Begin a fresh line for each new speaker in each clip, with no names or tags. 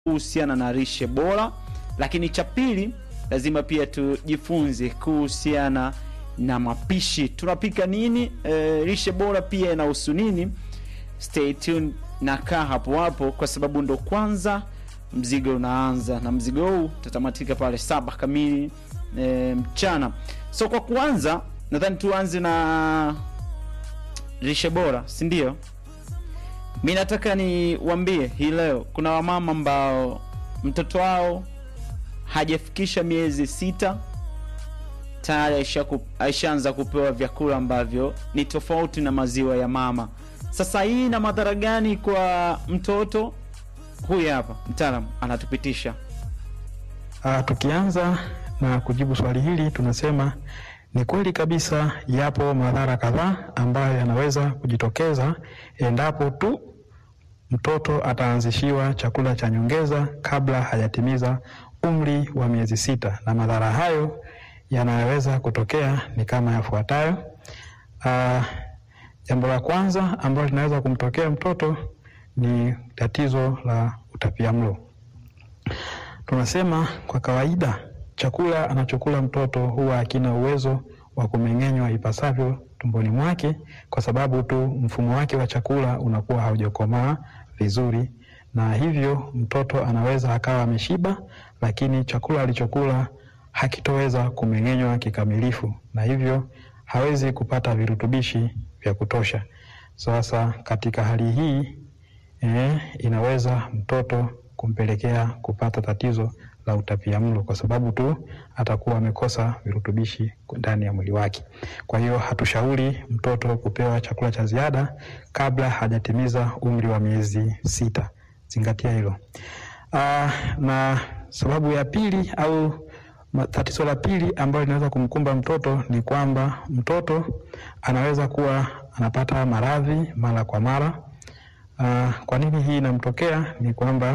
kuhusiana na lishe bora, lakini cha pili lazima pia tujifunze kuhusiana na mapishi. Tunapika nini? E, lishe bora pia inahusu nini? Stay tuned na kaa hapo hapo, kwa sababu ndo kwanza mzigo unaanza, na mzigo huu utatamatika pale saba kamili e, mchana. So kwa kuanza, nadhani tuanze na lishe bora, si ndio? Mi nataka niwambie hii leo, kuna wamama ambao mtoto wao hajafikisha miezi sita tayari aisha ku, aishaanza kupewa vyakula ambavyo ni tofauti na maziwa ya mama. Sasa hii ina madhara gani kwa mtoto? Huyu hapa mtaalamu anatupitisha.
Ah, tukianza na kujibu swali hili tunasema ni kweli kabisa, yapo madhara kadhaa ambayo yanaweza kujitokeza endapo tu mtoto ataanzishiwa chakula cha nyongeza kabla hajatimiza umri wa miezi sita, na madhara hayo yanayoweza kutokea ni kama yafuatayo. Ah, jambo la kwanza ambalo linaweza kumtokea mtoto ni tatizo la utapiamlo. Tunasema kwa kawaida chakula anachokula mtoto huwa hakina uwezo wa kumeng'enywa ipasavyo tumboni mwake, kwa sababu tu mfumo wake wa chakula unakuwa haujakomaa vizuri, na hivyo mtoto anaweza akawa ameshiba, lakini chakula alichokula hakitoweza kumeng'enywa kikamilifu, na hivyo hawezi kupata virutubishi vya kutosha. Sasa katika hali hii eh, inaweza mtoto kumpelekea kupata tatizo la utapiamlo kwa sababu tu atakuwa amekosa virutubishi ndani ya mwili wake. Kwa hiyo hatushauri mtoto kupewa chakula cha ziada kabla hajatimiza umri wa miezi sita. Zingatia hilo. Aa, na sababu ya pili au tatizo la pili ambalo linaweza kumkumba mtoto ni kwamba mtoto anaweza kuwa anapata maradhi mara kwa mara. Aa, kwa nini hii inamtokea? Ni kwamba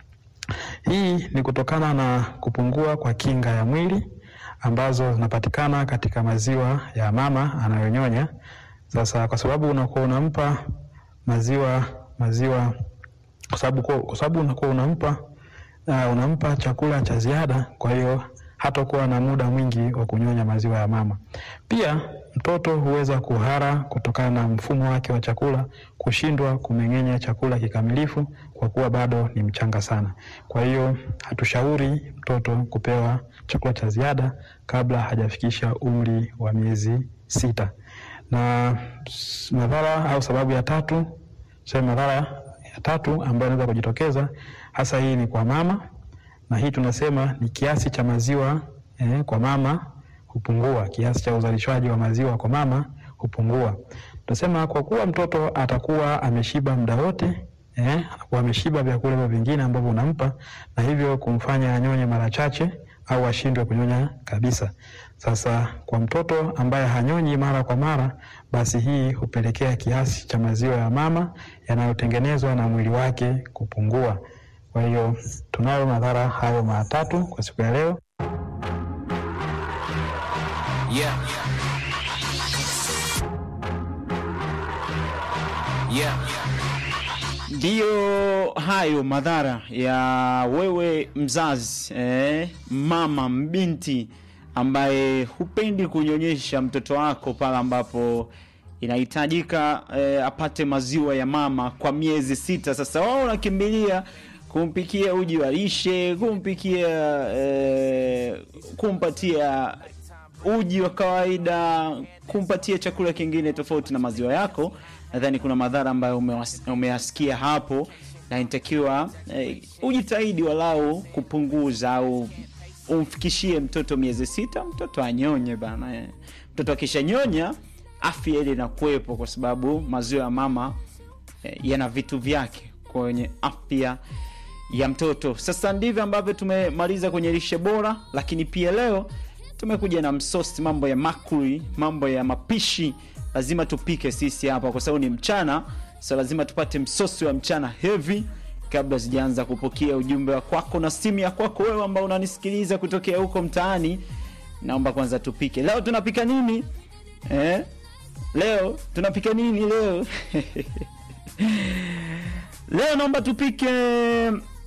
hii ni kutokana na kupungua kwa kinga ya mwili ambazo zinapatikana katika maziwa ya mama anayonyonya. Sasa kwa sababu unakuwa unampa maziwa maziwa, kwa sababu kwa sababu unakuwa unampa uh, unampa chakula cha ziada, kwa hiyo hatakuwa na muda mwingi wa kunyonya maziwa ya mama. Pia mtoto huweza kuhara kutokana na mfumo wake wa chakula kushindwa kumeng'enya chakula kikamilifu kwa kuwa bado ni mchanga sana. Kwa hiyo hatushauri mtoto kupewa chakula cha ziada kabla hajafikisha umri wa miezi sita. Na madhara au sababu ya tatu, sema madhara ya tatu ambayo inaweza kujitokeza hasa, hii ni kwa mama, na hii tunasema ni kiasi cha maziwa eh, kwa mama hupungua, kiasi cha uzalishaji wa maziwa kwa mama hupungua. Tunasema kwa kuwa mtoto atakuwa ameshiba muda wote eh, anakuwa ameshiba vyakula hivyo vingine ambavyo unampa, na hivyo kumfanya anyonye mara chache au ashindwe kunyonya kabisa. Sasa kwa mtoto ambaye hanyonyi mara kwa mara, basi hii hupelekea kiasi cha maziwa ya mama yanayotengenezwa na mwili wake kupungua. Kwa hiyo tunayo madhara hayo matatu kwa siku ya leo.
Yeah. Yeah.
Ndiyo hayo madhara ya wewe mzazi eh, mama mbinti ambaye hupendi kunyonyesha mtoto wako pale ambapo inahitajika eh, apate maziwa ya mama kwa miezi sita. Sasa wao unakimbilia kumpikia uji wa lishe, kumpikia eh, kumpatia uji wa kawaida, kumpatia chakula kingine tofauti na maziwa yako. Nadhani kuna madhara ambayo umeyasikia hapo, na inatakiwa eh, ujitahidi walau kupunguza au umfikishie mtoto miezi sita, mtoto anyonye bana eh. Mtoto akishanyonya afya ile inakuwepo, kwa sababu maziwa ya mama eh, yana vitu vyake kwenye afya ya mtoto. Sasa ndivyo ambavyo tumemaliza kwenye lishe bora, lakini pia leo tumekuja na msosi, mambo ya makuli, mambo ya mapishi. Lazima tupike sisi hapa kwa sababu ni mchana, so lazima tupate msosi wa mchana heavy kabla sijaanza kupokea ujumbe wa kwako na simu ya kwako wewe ambao unanisikiliza kutokea huko mtaani. Naomba kwanza tupike leo. Tunapika nini eh? Leo tunapika nini leo? Leo naomba tupike